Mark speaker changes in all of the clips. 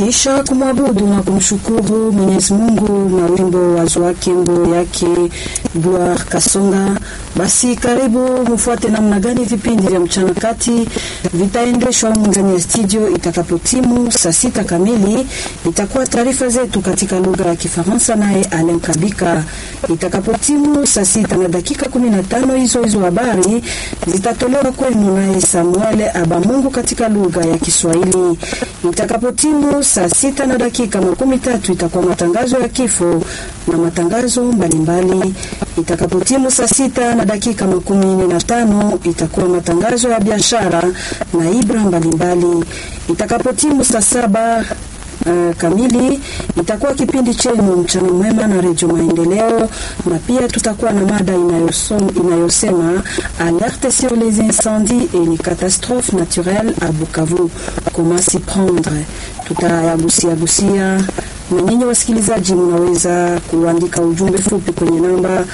Speaker 1: Kisha kumwabudu na kumshukuru Mwenyezi Mungu na wimbo wazo wake mbo yake Gloire Kasonga. Basi karibu mfuate namna gani vipindi vya mchana kati vitaendeshwa humu ndani ya studio. Itakapotimu saa sita kamili itakuwa taarifa zetu katika lugha ya Kifaransa naye Alen Kabika. Itakapotimu saa sita na dakika kumi na tano hizo hizo habari zitatolewa kwenu naye Samuel Abamungu katika lugha ya Kiswahili. Itakapotimu saa sita na dakika makumi tatu itakuwa matangazo ya kifo na matangazo mbalimbali. Itakapotimu saa sita na dakika makumi nne na tano itakuwa matangazo ya biashara na ibra mbalimbali. Itakapotimu saa saba Uh, kamili itakuwa kipindi chenu mchana mwema na redio Maendeleo, na pia tutakuwa na mada inayosom, inayosema alerte sur les incendies et les catastrophes naturelles à Bukavu, comment s'y prendre. Tutayagusia gusia na nyinyi wasikilizaji, mnaweza kuandika ujumbe fupi kwenye namba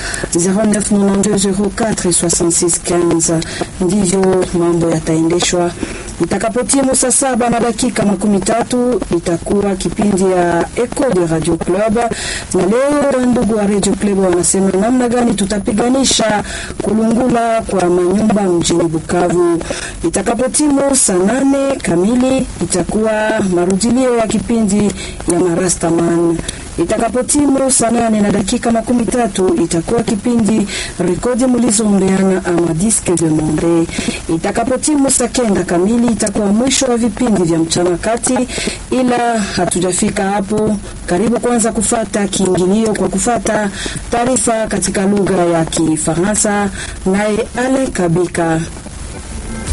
Speaker 1: 0992046615. Ndivyo mambo yataendeshwa. Itakapotimu saa saba na dakika makumi tatu itakuwa kipindi ya Eco de Radio Club, na leo ndugu wa Radio Club wanasema namna gani tutapiganisha kulungula kwa manyumba mjini Bukavu. Itakapotimu saa nane kamili itakuwa marudilio ya kipindi ya Marastaman. Itakapotimu saa nane na dakika makumi tatu itakuwa kipindi rekodi mlizoombeana ama disque de monde. Itakapotimu saa kenda kamili itakuwa mwisho wa vipindi vya mchana kati, ila hatujafika hapo. Karibu kwanza kufata kiingilio kwa kufata taarifa katika lugha ya Kifaransa, naye Ale Kabika.